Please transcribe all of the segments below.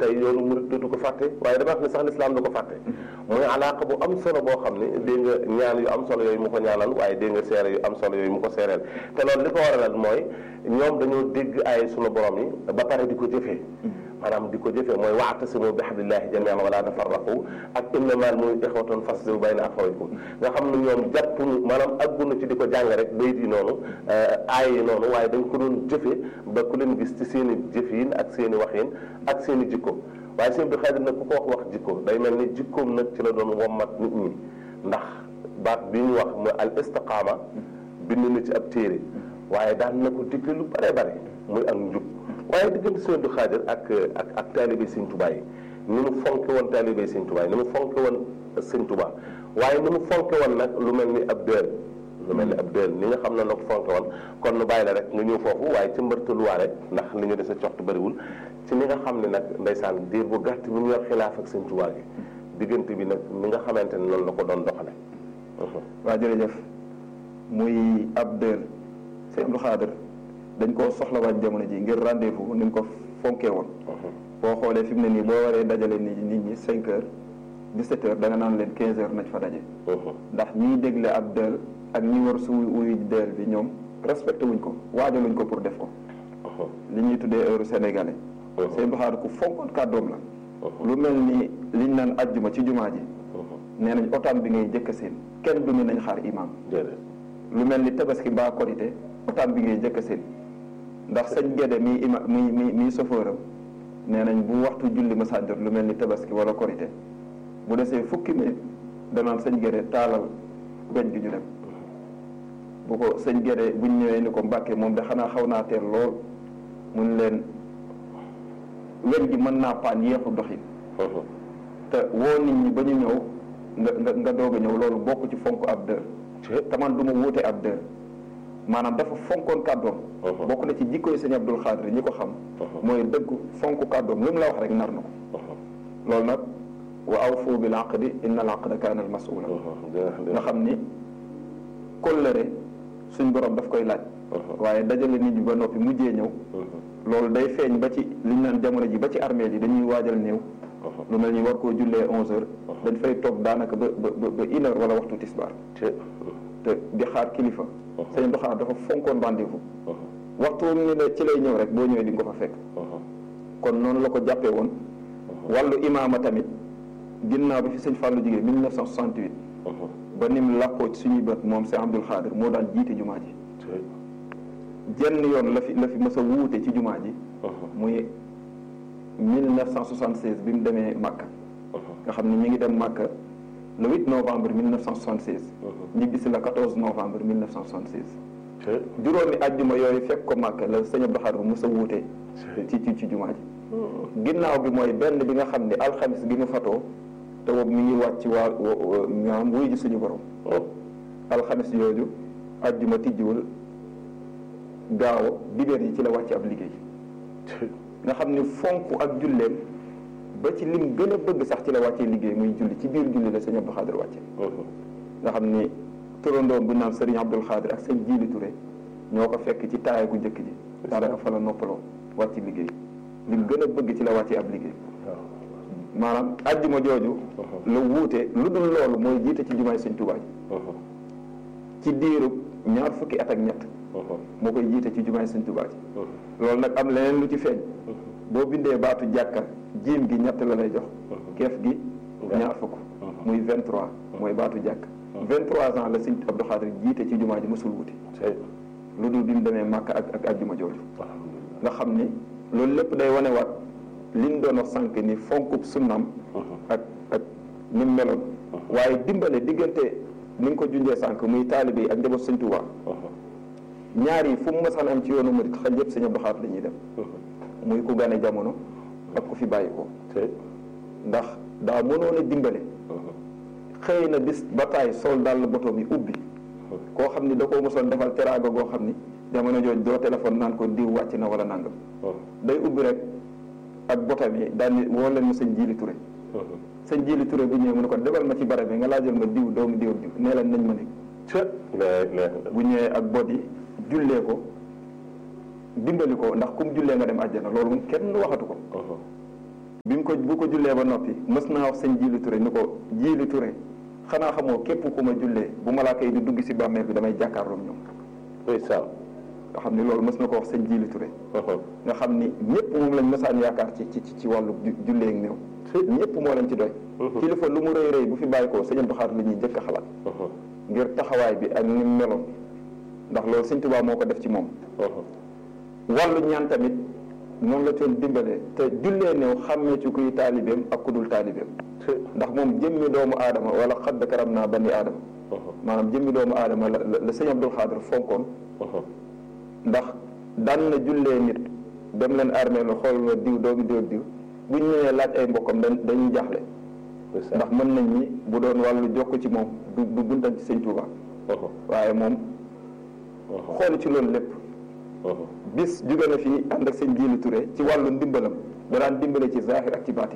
tey yoonu murid dootu ko fàtte waaye dama wax ne sax lislaam du ko fàtte mooy alaaka bu am solo boo xam ne dégg nga ñaan yu am solo yooyu mu ko ñaanal waaye dégg nga seere yu am solo yooyu mu ko seereel te loolu li ko waralal mooy ñoom dañoo dégg ay sunu borom yi ba pare di ko jëfee maanaam di ko jëfee mooy wa'tasimu bi hablillahi jami'an wala tafarraqu ak innamal mu'minuna ikhwatun faslihu bayna akhawaykum nga xam ne ñoom jàppuñu maanaam aggunu ci di ko jàng rek bayit yi noonu aay yi noonu waaye dañ ko doon jëfe ba ku leen gis ci seen i jëfin ak seen i waxin ak seen i jikko waaye sëñ Abdou Khadir nag ku ko wax wax jikko day mel ni jikkoom nag ci la doon wommat nit ñi ndax baat bi ñu wax mooy al istiqaama bind na ci ab téere waaye daan na ko digle lu bare bare muy ak njub waaye diggante sëñ Abdou Khadir ak ak ak taalibe sëñ Tuubaa yi ni mu fonke woon taalibe sëñ Tuubaa yi ni mu fonke woon sëñ Tuubaa waaye ni mu fonke woon nag lu mel ni ab dël lu mel ni ab dël ni nga xam ne la ko fonke woon kon nu bàyyi la rek nga ñëw foofu waaye ci mbërtaluwaale ndax li ñu dese coxtu bëriwul ci ni nga xam ne nag ndeysaan diir bu gàtt bi mu yor xilaaf ak sëñ Tuubaa gi diggante bi nag ni nga xamante ne noonu la ko doon doxale waa jërëjëf muy ab dël sëñ Abdou Khadir dañ koo soxlawaat jamono ji ngir rendez-vous ni mu ko fonkee woon boo xoolee fi mu ne nii boo waree dajale nit nit ñi cinq heures dix-sept heures da nga naan leen quinze heures nañ fa daje ndax ñiy dégle ab dël ak ñi war su wuy dël bi ñoom respecté wuñ ko waajaluñ ko pour def ko li ñuy tuddee heure sénégalais sëñ Abdou Khadir ku fonkoon kàddoom la lu mel ni liñ naan ajjuma ci jumaa ji nee nañ otaan bi ngay jëkk seen kenn du ni nañ xaar imam lu mel ni tabaski mbaa korité otaan bi ngay jëkk seen ndax sëñ Gédé mi ima mi mi mi sofóoram nee nañ bu waxtu julli ma sànjot lu mel ni tabaski wala korité bu desee fukki minute danaan sëñ Gédé taalal weñ gi ñu dem bu ko sëñ Gédé buñ ñëwee ni ko Mbàkke moom de xanaa xaw naa teel lool mun leen weñ gi mën naa paan yeexu doxin te woo nit ñi ba ñu ñëw nga nga nga doog a ñëw loolu bokk ci fonk ab dër te man du ma wuute ab dër maanaam dafa fonkoon kàddoom bokk na ci jikkoy sëñ Abdul Xaadir ñi ko xam mooy dëgg fonk kàddoom lu mu la wax rek nar na ko loolu nag wa awfu bil aqdi inna al aqda kaana al mas'ula nga xam ni kóllëre suñ borom daf koy laaj waaye dajale nit ñi ba noppi mujjee ñëw loolu day feeñ ba ci liñ naan jamono ji ba ci armée yi dañuy waajal néew lu mel ni war koo jullee onze heures dañ fay toog daanaka ba ba ba une heure wala waxtu tisbaar te di xaar kilifa sëñ Abdou Khadre dafa fonkoon rendez-vous waxtu ni la ci lay ñëw rek boo ñëwee di nga ko fa fekk kon noonu la ko jàppee woon wàllu imaama tamit ginnaaw bi fi sëñ Fallou jigéen 1968 ba nim làppoo ci suñuy bët moom sëñ Abdou Khadre moo daan jiite jumaa ji jenn yoon la fi la fi mës a wuute ci jumaa ji muy 1976 bi mu demee Màkka nga xam ne mi ngi dem Màkka le 8 novembre 1976 ñibbi si la 14 novembre 1976 juróomi àjjuma yooyu fekk ko Màkka la sëñ Abdou Khadre mës a wuute ci ci ci jumaa ji ginnaaw bi mooy benn bi nga xam ne alxamis gi mu fatoo te boobu mi ngi wàcc waa maanaam wuy ji suñu borom alxamis yooyu àjjuma tijjiwul gaaw dibéer yi ci la wàcc ab liggéey nga xam ni fonk ak julleem ba ci lim gën a bëgg sax ci la wàccee liggéey muy julli ci biir julli la sëñ Abdou Khadre wàcce nga xam ni turandoom bu naan sëriñ Abdou Khadre ak sëñ Jiili Touré ñoo ko fekk ci taaya gu njëkk ji daanaka fa la noppaloo wàcc liggéey lim gën a bëgg ci la wàccee ab liggéey maanaam ajjuma jooju la wuute lu dul loolu mooy jiite ci jumaay sëñ Tuubaa ji ci diirub ñaar fukki at ak ñett moo koy jiite ci jumaay sëñ Tuubaa ji loolu nag am leneen lu ci feeñ boo bindee baatu jàkka jiim gi ñett la lay jox keef gi ñaar fukk muy vingt trois mooy baatu jàkk vingt trois ans la sëñ Abdou Khadre jiite ci jumaa ji mësul wuti lu dul bi mu demee màkk ak ak ajjuma jooju nga xam ni loolu lépp day wanewaat liñ doon wax sànq ni fonkub sunnam ak ak ni mu meloon waaye dimbale diggante ni nga ko junjee sànq muy taalibe yi ak njaboot sëñ Tuubaa ñaar yi fu mu mësaan am ci yoonu murit xel yëpp sëñ Abdou Khadre la ñuy dem muy ku gane jamono ak ku fi bàyyi ko ndax daa mënoon a dimbale xëy na bis ba taay sol dal botoom yi ubbi koo xam ni da koo mosoon defal teraanga goo xam ni jamono jooju doo téléphone naan ko diw wàcc na wala nangam day ubbi rek ak botam yi daal ni woo leen ma sëñ Jili Touré sëñ Jili Touré bu ñëwee mu ne ko demal ma ci barab bi nga laajal ma diw doomu diw diw nee leen nañ ma nekk bu ñëwee ak bot yi jullee ko dimbali ko ndax kum jullee nga dem àjjana loolu moom kenn waxatu ko bi mu ko bu ko jullee ba noppi mës naa wax sëñ Jiili Touré ni ko Jiili Touré xanaa xamoo képp ku ma jullee bu malaaka yi di dugg si bàmmeel bi damay jàkkaarloog ñoom ndeysaan nga xam ni loolu mës na ko wax sëñ Jiili Touré nga xam ni ñëpp moom lañ mësaan yaakaar ci ci ci wàllu jullee ak néew ñëpp moo leen ci doy kilifa lu mu rëy rëy bu fi bàyyi ko sëñ Abdou Khadre la ñuy njëkk a xalaat ngir taxawaay bi ak ni mu meloon ndax loolu sëñ Tuubaa moo ko def ci moom wàllu ñaan tamit noonu la doon dimbalee te jullee néew xàmmee ci kuy taalibeem ak ku dul taalibeem ndax moom jëmmi doomu aadama wala xadd karam naa bani aadama maanaam jëmmi doomu aadama la la sëñ Abdou Khadre fonkoon ndax daan na jullee nit dem leen armée la xool la diw doomi diw diw buñ ñëwee laaj ay mbokkam dañ dañuy jaaxle ndax mën nañ ñi bu doon wàllu jokk ci moom du du buntan ci sëñ Tuubaa waaye moom xool ci loolu lépp bis jóge na fii ànd ak sëñ Jiili Touré ci wàllu ndimbalam da daan dimbale ci zahir ak ci baatin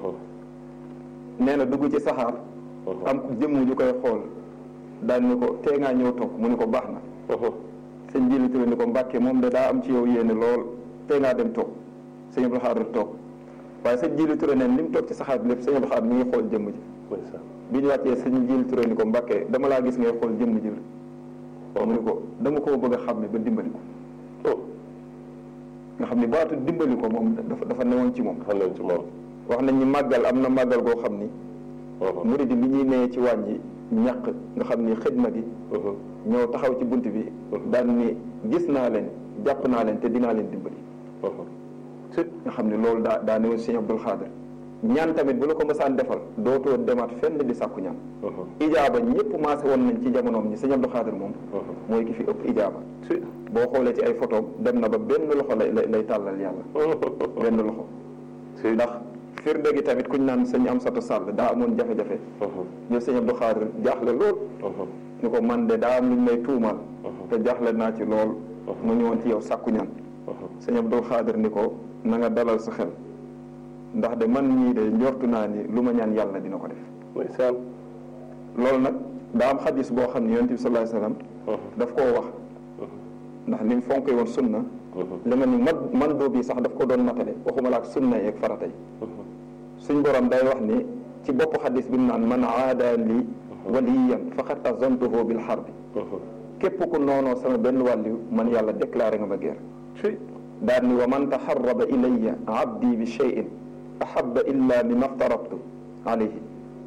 nee na dugg ci saxaar am jëmm ñu koy xool daan ni ko tee ngaa ñëw toog mu ni ko baax na sëñ Jiili Touré ni ko Mbàkke moom de daa am ci yow yéene lool tee ngaa dem toog sëñ Abdou Khadre toog waaye sëñ Jiili Touré neen li mu toog ci saxaar bi lépp sëñ Abdou Khadre mi ngi xool jëmm ji bi ñu wàccee sëñ Jiili Touré ni ko Mbàkke dama laa gis ngay xool jëmm ji la mu ni ko dama koo bëgg a xam ne ba dimbali ko nga xam ni baatu dimbali ko moom dafa dafa newoon ci moom dafa newoon ci moom wax nañ ni màggal am na màggal goo xam ni murid yi li ñuy nee ci wàññi ñàq nga xam ni xidma gi ñëw taxaw ci bunt bi daan ni gis naa leen jàpp naa leen te dinaa leen dimbali nga xam ni loolu daa daa newoon Sëñ Abdou Khadre ñaan tamit bu la ko mësaan defal dootoo demaat fenn di sàkku ñaan ijaaba ñëpp maase woon nañ ci jamonoom ñi Sëñ Abdou Khadre moom mooy ki fi ëpp ijaaba boo xoolee ci ay photoom dem na ba benn loxo lay lay tàllal yàlla benn loxo ndax firnde gi tamit kuñ naan sëñ Amsatu Sàll daa amoon jafe-jafe ñëw Sëñ Abdou Khadre jaaxle lool ni ko man de daa am luñ may tuumaal te jaaxle naa ci lool ma ñëwoon ci yow sàkku ñaan Sëñ Abdou Khadre ni ko na nga dalal sa xel ndax de man ñii de njortu naa ni lu ma ñaan yàlla dina ko def loolu nag daa am xadis boo xam ne yonent bi sallallahu alayhi wasallam daf koo wax ndax ni mu fonkee woon sunna li ma ni man man doo bi sax daf ko doon matale waxuma la ak sunna yeeg farata yi suñ borom day wax ni ci bopp xadis bi mu naan man aada li waliyan faqad azantuhu bil harbi képp ku noonoo sama benn wàllu man yàlla déclaré nga ma guerre daal ni wa man taxarraba ilayya abdi bi cheyin ahaba illa mimma aftarabtu alayhi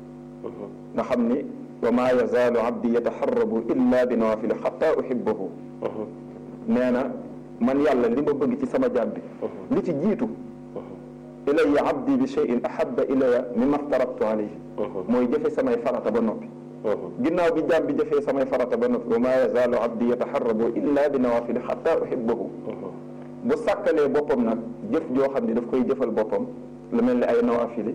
nga xam ni wa ma yazaalu abdi yataxarrabu illa bi nawafili xata uhibahu nee na man yàlla li ma bëgg ci sama jaam bi li ci jiitu ilayya abdi bi cheyin ahaba ilayya mimma aftarabtu alayhi mooy jëfe samay farata ba noppi ginnaaw bi jaam bi jëfee samay farata ba noppi wa ma yazaalu abdi yataxarrabu illa bi nawafili xata uhibahu bu sàkkalee boppam nag jëf joo xam ne daf koy jëfal boppam lu mel ni ay nawaafili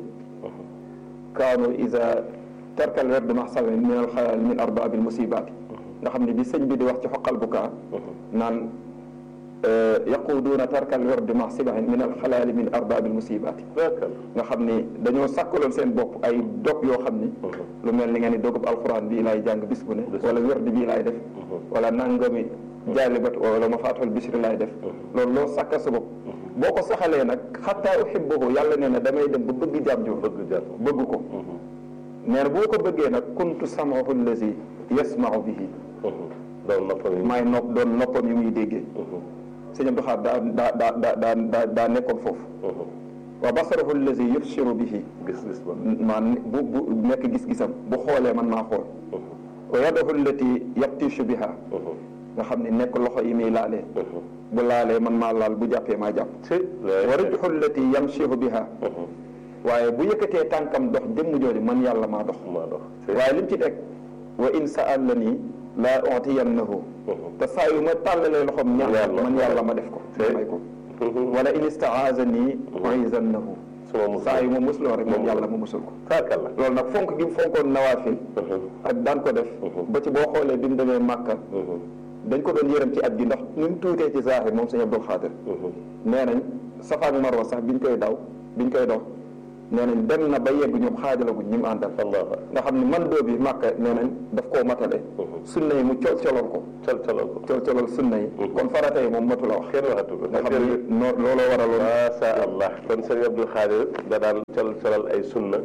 kaanu isa tarkal werd maxsamin min al xayal min arbaabil musibaati nga xam ne bi sëñ bi di wax ci xoqal bu kaa naan yaquduuna tarkal werd maxsibahin min al xalaali min arbaabil musibaati nga xam ni dañoo sàkkaloon seen bopp ay dog yoo xam ni lu mel ni nga ni dogub alquran bii laay jàng bis bu ne wala werd bii laay def wala nangami jaalibat wala ma faatal bisri laay def loolu loo sàkkal sa bopp boo ko saxalee nag xataa uhibbahu yàlla nee na damay dem ba bëgg jàmm joo bëgg ko nee na boo ko bëggee nag kuntu samahu allazi yasmau bihi doon noppam yi maay nopp doon noppam yi muy déggee sëñ Abdou Khadre daa daa daa daa daa daa nekkoon foofu wa basarahu allazi yubsiru bihi gis-gis ba maan bu bu nekk gis-gisam bu xoolee man maa xool wa yadahu allati yabtishu biha nga xam ne nekk loxo yi muy laalee bu laalee man maa laal bu jàppee maa jàpp wa rijhu allati yamshihu biha waaye bu yëkkatee tànkam dox jëmm jooju man yàlla maa dox maa dox waaye lim ci teg wa in sa'alani laa utiyannahu te saa yu ma tàllalee loxom ñaan man yàlla ma def ko may ko wala in istaazani uizannahu saa yu ma musloo rek moom yàlla ma musul ko taakalla loolu nag fonk gi mu fonkoon nawaafil ak daan ko def ba ci boo xoolee bi mu demee Màkka dañ ko doon yërëm ci at gi ndax ni mu tuutee ci zahir moom sëñ Abdou Khadre nee nañ Safa ak Marwa sax biñ koy daw biñ koy dox nee nañ dem na ba yegg ñoom xaajalaguñ ñi mu àndal nga xam ne man doo bi Màkka nee nañ daf koo matale sunna yi mu col coloon ko col colal ko col colal sunna yi kon farata yi moom matu la wax kenn waxatu ko nga xam ni noo looloo waraloon macha allah kon sëñ Abdou Khadir da daan col colal ay sunna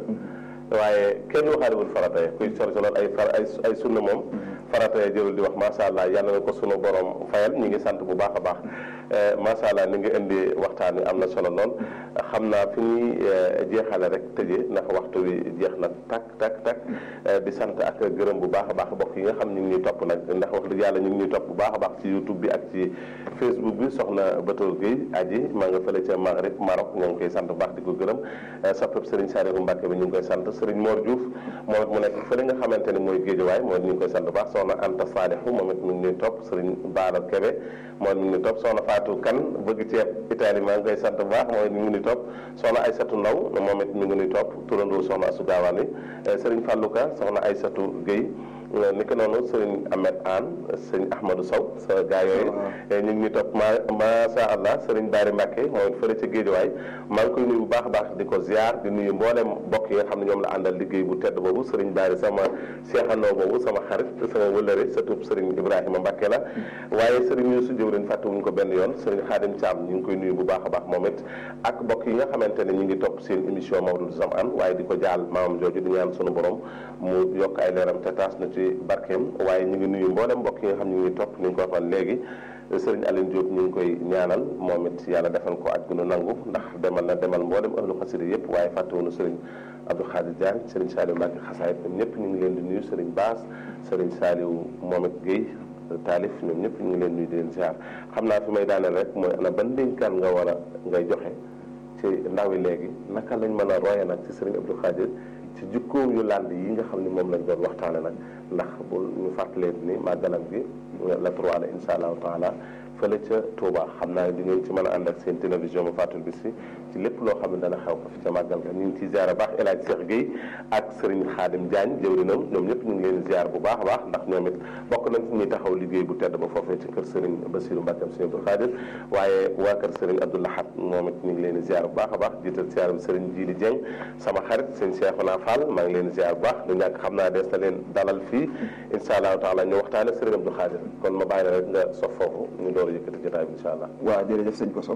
waaye kenn waxaalewul farata yi kuy col colal ay far ay ay sunna moom farata yi jërul di wax macha allah yàlla na ko sunu borom fayal ñi ngi sant bu baax a baax macha allah ni nga indi waxtaan wi am na solo lool xam naa fi ñuy jeexale rek tëjee ndax waxtu wi jeex na tak tak tak di sant ak gërëm bu baax a baax mbokk yi nga xam ñu ngi ñuy topp nag ndax wax dëgg yàlla ñu ngi ñuy topp bu baax a baax ci youtube bi ak ci facebook bi soxna Batoor Gueye aji maa nga fële ca Maghreb Maroc ñoo ngi koy sant bu baax di ko gërëm soppeb Serigne Saliou Mbacke bi ñu ngi koy sant Serigne Mor Diouf moom it mu nekk fële nga xamante ni mooy Géejawaay moom it ñu ngi koy sant bu baax soxna Anta Salihu moom it mu ngi ñuy topp Serigne Baara Kebe moom it mu ngi ñuy topp soxna Fatou Kane bëgg ceeb Italie maa ngi koy sant bu baax moom it mu ngi ñuy topp soxna Aysatu Ndaw moom it mu ngi ñuy topp turandoo soxna Asu Gaawaan wi Serigne Fallouka soxna Aysatu Gueye ni ko noonu sëriñ Ahmed Anne sëriñ Ahmadou Sow sa gaa yooyu ñu ngi ñu topp ma macha allah sëriñ Daari Mbacke moom it fële ca Géejawaay maa ngi koy nuyu bu baax a baax di ko ziar di nuyu mboolem mbokk yi nga xam ne ñoom la àndal liggéey bu tedd boobu sëriñ Daari sama seexandoo boobu sama xarit sama wëllëre surtout sëriñ Ibrahima Mbacke la waaye sëriñ Youssou Diop fàttewuñu ko benn yoon sëriñ Khadim Thiam ñu ngi koy nuyu bu baax a baax moom it ak mbokk yi nga xamante ne ñu ngi topp seen émission Mawlud Zamane waaye di ko jaal maamam jooju di ñaan sunu borom mu yokk ay leeram te taas na ci barkeem waaye ñu ngi nuyu mboolem mbokk yi nga xam ñu ngi topp ni ñu ko waxoon léegi sëriñ Aline Diop ñu ngi koy ñaanal moom it yàlla defal ko aj gunu nangu ndax demal na demal mboolem ahlu xasida yëpp waaye fàttewuñu sëriñ Abdou Khadir Diagne sëriñ Saliou Mbacke xasaayit ñoom ñëpp ñu ngi leen di nuyu sëriñ Baas sëriñ Saliou moom it Guèye taalif ñoom ñëpp ñu ngi leen nuyu di leen ziar xam naa fi may daaneel rek mooy ana ban dénkaan nga war a ngay joxe ci ndaw yi léegi naka lañ mën a roye nag ci sëriñ Abdou Khadir ci jukkoom yu lànd yi nga xam ne moom lañ doon waxtaane nag ndax bu ñu fàttalee ni màggalam gi la trois la insha allahu taala fële ca Touba xam naa di ngeen ci mën a ànd ak seen télévision bu fàttul bis fi ci lépp loo xam ne dana xew ko fi ca màggal ga ñu ngi ciy ziar baax El Hadj Cheikh Guèye ak Serigne Khadim Diagne jëwrinam ñoom ñëpp ñu ngi leen ziar bu baax a baax ndax ñoom it bokk nañ ci ñuy taxaw liggéey bu tedd ba foofee ci kër Serigne Bassirou Mbacke Serigne Abdou Khadir waaye waa kër Serigne Abdou Lahad moom it ñu ngi leen di ziar bu baax a baax jiital ziar bi Serigne Djili Dieng sama xarit seen Cheikhouna Fall maa ngi leen di ziar bu baax du ñàkk xam naa des na leen dalal fii insha allahu taala ñu waxtaane Serigne Abdou Khadir kon ma bàyyi la rek nga sof foofu ñu door a yëkkati jotaay bi insha allah waaw jërëjëf sëñ Koso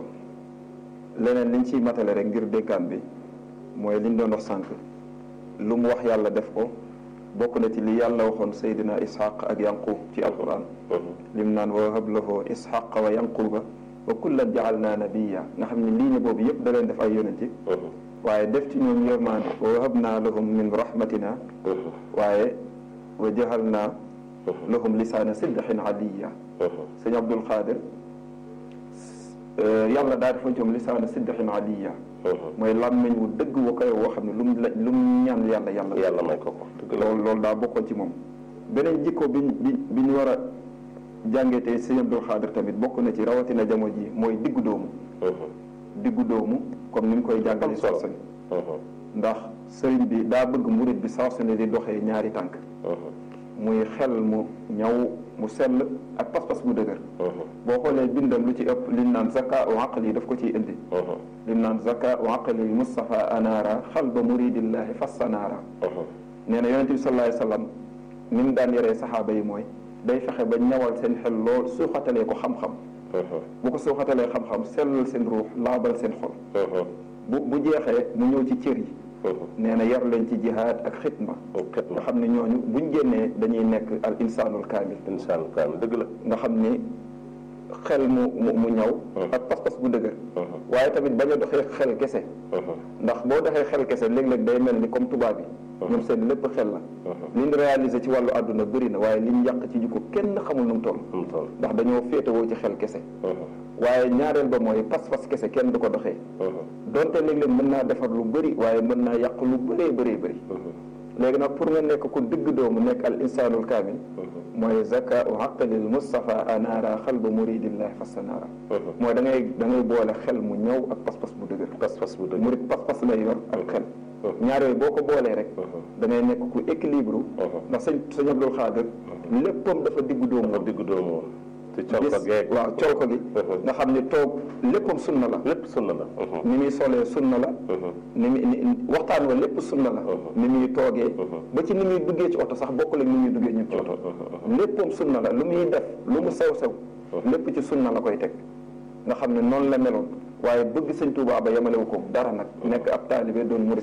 leneen liñ ciy matale rek ngir dénkaan bi mooy liñ doon wax sànq lu mu wax yàlla def ko bokk na ci li yàlla waxoon Seydina Ishaq ak Yanqub ci alquran lim naan wa hab lahu Ishaq wa Yanquba wa kullan jaalna nabiya nga xam ne lii ne boobu yëpp da leen def ay yonenti waaye def ci ñoom yërmaande wa wahabna lahum min rahmatina waaye wa jahalna lahum lisaana sidqin aliya sëñ Abdul Xaadir yàlla daa defa ñoom lisaana sidqin aliya mooy làmmiñ wu dëgg wa koy woo xam ne lu mu la lu mu ñaan yàlla yàlla yàlla may ko ko dëgg la loolu loolu daa bokkoon ci moom beneen jikko bi bi bi ñu war a jàngee tey sëñ Abdul Xaadir tamit bokk na ci rawatina jamono ji mooy diggu doomu diggu doomu comme ni mu koy jàngale saa su ne ndax sëriñ bi daa bëgg murit bi saa su ne di doxee ñaari tànk muy xel mu ñaw mu sell ak pas-pas bu dëgër boo xoolee bindam lu ci ëpp liñ naan zaka u aqli daf ko ciy indi liñ naan zaka u aqli Mustafa anaara xalba muridillahi fassanaara nee na yonente bi sallallahu alayhi wasallam ni mu daan yaree saxaaba yi mooy day fexe ba ñawal seen xel lool suuxatalee ko xam-xam bu ko suuxatalee xam-xam sellal seen ruux laabal seen xol bu bu jeexee mu ñëw ci cër yi nee na yar leen ci jihaad ak xitma nga xam ne ñooñu buñ génnee dañuy nekk al insaanul kaamil insaanul kaamil dëgg la nga xam ni xel mu mu mu ñaw ak pas-pas bu dëgër waaye tamit bañ a doxee xel kese ndax boo doxee xel kese léeg-léeg day mel ni comme tubaab yi ñoom seen lépp xel la liñ réalisé ci wàllu àdduna bëri na waaye liñ yàq ci jikko kenn xamul nu mu toll ndax dañoo féetewoo ci xel kese waaye ñaareel ba mooy pas-pas kese kenn du ko doxee donte léeg-léeg mën naa defar lu bëri waaye mën naa yàq lu bëree bëree bëri léegi nag pour nga nekk ku digg doomu nekk al insaanul kaamil mooy zaka u aqlil Mustafa anaara xalba muridillahi fassanaara mooy da ngay da ngay boole xel mu ñëw ak pas-pas bu dëgër pas-pas bu dëgër murid pas-pas lay yor ak xel ñaar yooyu boo ko boolee rek da ngay nekk ku équilibre ndax sëñ sëñ Abdul Xaadir léppam dafa diggu doomu dafa diggu doomu ci col ko geeg waaw col ko gi nga xam ne toog léppam sunna la lépp sunna la ni muy solee sunna la ni muy ni waxtaan wa lépp sunna la ni muy toogee ba ci ni muy duggee ci oto sax bokkul ak ni muy duggee ñun ci oto léppam sunna la lu muy def lu mu sew sew lépp ci sunna la koy teg nga xam ne noonu la meloon waaye bëgg sëñ Tuubaa ba yemalewu ko dara nag nekk ab taalibe doon murid